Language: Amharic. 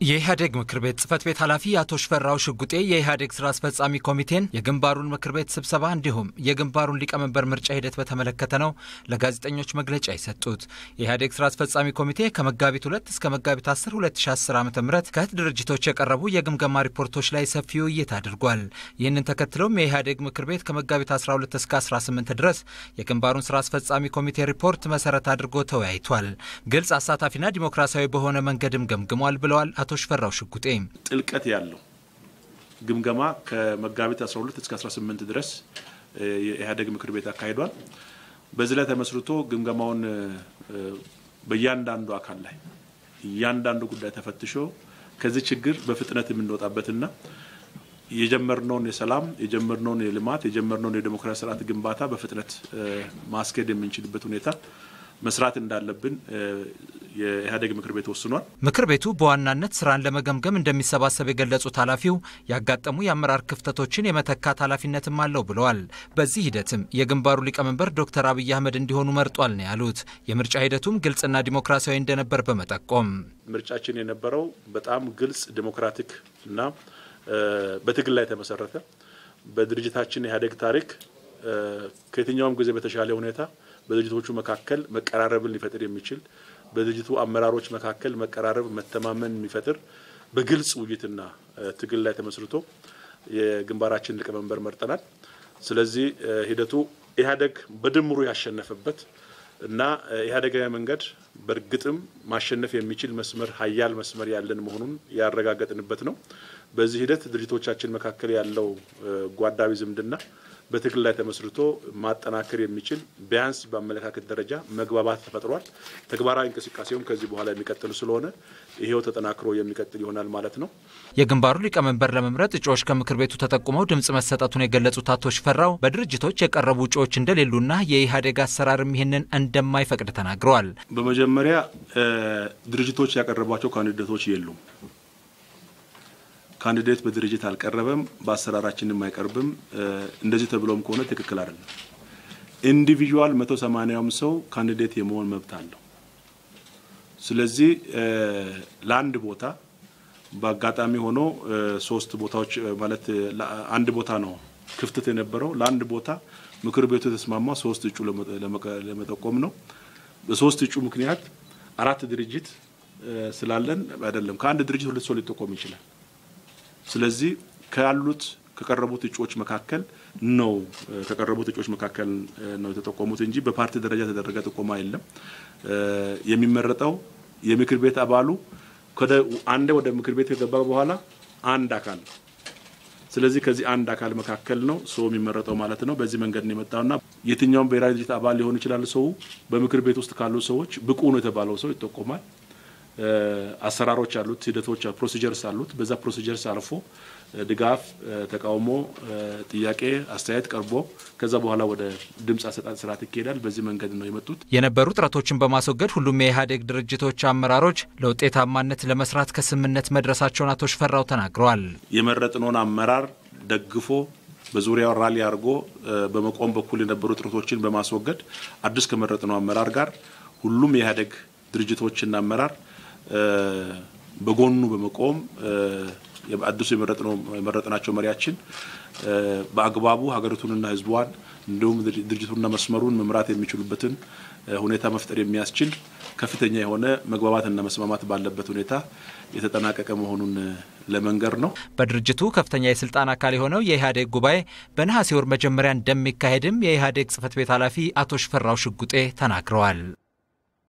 የኢህአዴግ ምክር ቤት ጽህፈት ቤት ኃላፊ አቶ ሽፈራው ሽጉጤ የኢህአዴግ ስራ አስፈጻሚ ኮሚቴን የግንባሩን ምክር ቤት ስብሰባ እንዲሁም የግንባሩን ሊቀመንበር ምርጫ ሂደት በተመለከተ ነው ለጋዜጠኞች መግለጫ የሰጡት። የኢህአዴግ ስራ አስፈጻሚ ኮሚቴ ከመጋቢት ሁለት እስከ መጋቢት 10 2010 ዓ ም ከህት ድርጅቶች የቀረቡ የግምገማ ሪፖርቶች ላይ ሰፊ ውይይት አድርጓል። ይህንን ተከትሎም የኢህአዴግ ምክር ቤት ከመጋቢት 12 እስከ 18 ድረስ የግንባሩን ስራ አስፈጻሚ ኮሚቴ ሪፖርት መሰረት አድርጎ ተወያይቷል። ግልጽ፣ አሳታፊና ዲሞክራሲያዊ በሆነ መንገድም ገምግሟል ብለዋል አቶ ሽፈራው ሽጉጤ ጥልቀት ያለው ግምገማ ከመጋቢት 12 እስከ 18 ድረስ የኢህአዴግ ምክር ቤት አካሂዷል። በዚህ ላይ ተመስርቶ ግምገማውን በእያንዳንዱ አካል ላይ እያንዳንዱ ጉዳይ ተፈትሾ ከዚህ ችግር በፍጥነት የምንወጣበትና የጀመርነውን የሰላም የጀመርነውን የልማት የጀመርነውን የዴሞክራሲ ስርዓት ግንባታ በፍጥነት ማስኬድ የምንችልበት ሁኔታ መስራት እንዳለብን የኢህአዴግ ምክር ቤት ወስኗል። ምክር ቤቱ በዋናነት ስራን ለመገምገም እንደሚሰባሰብ የገለጹት ኃላፊው ያጋጠሙ የአመራር ክፍተቶችን የመተካት ኃላፊነትም አለው ብለዋል። በዚህ ሂደትም የግንባሩ ሊቀመንበር ዶክተር አብይ አህመድ እንዲሆኑ መርጧል ነው ያሉት። የምርጫ ሂደቱም ግልጽና ዲሞክራሲያዊ እንደነበር በመጠቆም ምርጫችን የነበረው በጣም ግልጽ ዲሞክራቲክ እና በትግል ላይ የተመሰረተ በድርጅታችን የኢህአዴግ ታሪክ ከየትኛውም ጊዜ በተሻለ ሁኔታ በድርጅቶቹ መካከል መቀራረብን ሊፈጥር የሚችል በድርጅቱ አመራሮች መካከል መቀራረብ፣ መተማመን የሚፈጥር በግልጽ ውይይትና ትግል ላይ ተመስርቶ የግንባራችን ሊቀመንበር መርጠናል። ስለዚህ ሂደቱ ኢህአዴግ በድምሩ ያሸነፈበት እና ኢህአዴጋዊ መንገድ በእርግጥም ማሸነፍ የሚችል መስመር ሀያል መስመር ያለን መሆኑን ያረጋገጥንበት ነው። በዚህ ሂደት ድርጅቶቻችን መካከል ያለው ጓዳዊ ዝምድና በትግል ላይ ተመስርቶ ማጠናከር የሚችል ቢያንስ በአመለካከት ደረጃ መግባባት ተፈጥሯል። ተግባራዊ እንቅስቃሴውም ከዚህ በኋላ የሚቀጥል ስለሆነ ይሄው ተጠናክሮ የሚቀጥል ይሆናል ማለት ነው። የግንባሩ ሊቀመንበር ለመምረጥ እጩዎች ከምክር ቤቱ ተጠቁመው ድምፅ መሰጠቱን የገለጹት አቶ ሽፈራው በድርጅቶች የቀረቡ እጩዎች እንደሌሉና የኢህአዴግ አሰራርም ይህንን እንደማይፈቅድ ተናግረዋል። በመጀመሪያ ድርጅቶች ያቀረቧቸው ካንዲዴቶች የሉም። ካንዲዴት በድርጅት አልቀረበም፣ በአሰራራችንም አይቀርብም። እንደዚህ ተብሎም ከሆነ ትክክል አይደለም። ኢንዲቪዥዋል መቶ ሰማንያውም ሰው ካንዲዴት የመሆን መብት አለው። ስለዚህ ለአንድ ቦታ በአጋጣሚ ሆኖ ሶስት ቦታዎች ማለት አንድ ቦታ ነው ክፍተት የነበረው። ለአንድ ቦታ ምክር ቤቱ የተስማማ ሶስት እጩ ለመጠቆም ነው። በሶስት እጩ ምክንያት አራት ድርጅት ስላለን አይደለም ከአንድ ድርጅት ሁለት ሰው ሊጠቆም ይችላል። ስለዚህ ካሉት ከቀረቡት እጩዎች መካከል ነው ከቀረቡት እጩዎች መካከል ነው የተጠቆሙት እንጂ በፓርቲ ደረጃ የተደረገ ጥቆማ የለም። የሚመረጠው የምክር ቤት አባሉ አንዴ ወደ ምክር ቤት ከገባ በኋላ አንድ አካል ነው። ስለዚህ ከዚህ አንድ አካል መካከል ነው ሰው የሚመረጠው ማለት ነው። በዚህ መንገድ ነው የመጣውና የትኛውም ብሔራዊ ድርጅት አባል ሊሆን ይችላል። ሰው በምክር ቤት ውስጥ ካሉ ሰዎች ብቁ ነው የተባለው ሰው ይጠቆማል። አሰራሮች አሉት፣ ሂደቶች፣ ፕሮሲጀርስ አሉት። በዛ ፕሮሲጀርስ አልፎ ድጋፍ፣ ተቃውሞ፣ ጥያቄ፣ አስተያየት ቀርቦ ከዛ በኋላ ወደ ድምፅ አሰጣጥ ስርዓት ይካሄዳል። በዚህ መንገድ ነው የመጡት። የነበሩ ጥረቶችን በማስወገድ ሁሉም የኢህአዴግ ድርጅቶች አመራሮች ለውጤታማነት ለመስራት ከስምምነት መድረሳቸውን አቶ ሽፈራው ተናግረዋል። የመረጥነውን አመራር ደግፎ በዙሪያው ራሊ አድርጎ በመቆም በኩል የነበሩ ጥረቶችን በማስወገድ አዲስ ከመረጥነው አመራር ጋር ሁሉም የኢህአዴግ ድርጅቶችና አመራር በጎኑ በመቆም አዲሱ የመረጥናቸው መሪያችን በአግባቡ ሀገሪቱንና ሕዝቧን እንዲሁም ድርጅቱንና መስመሩን መምራት የሚችሉበትን ሁኔታ መፍጠር የሚያስችል ከፍተኛ የሆነ መግባባትና መስማማት ባለበት ሁኔታ የተጠናቀቀ መሆኑን ለመንገር ነው። በድርጅቱ ከፍተኛ የስልጣን አካል የሆነው የኢህአዴግ ጉባኤ በነሐሴ ወር መጀመሪያ እንደሚካሄድም የኢህአዴግ ጽህፈት ቤት ኃላፊ አቶ ሽፈራው ሽጉጤ ተናግረዋል።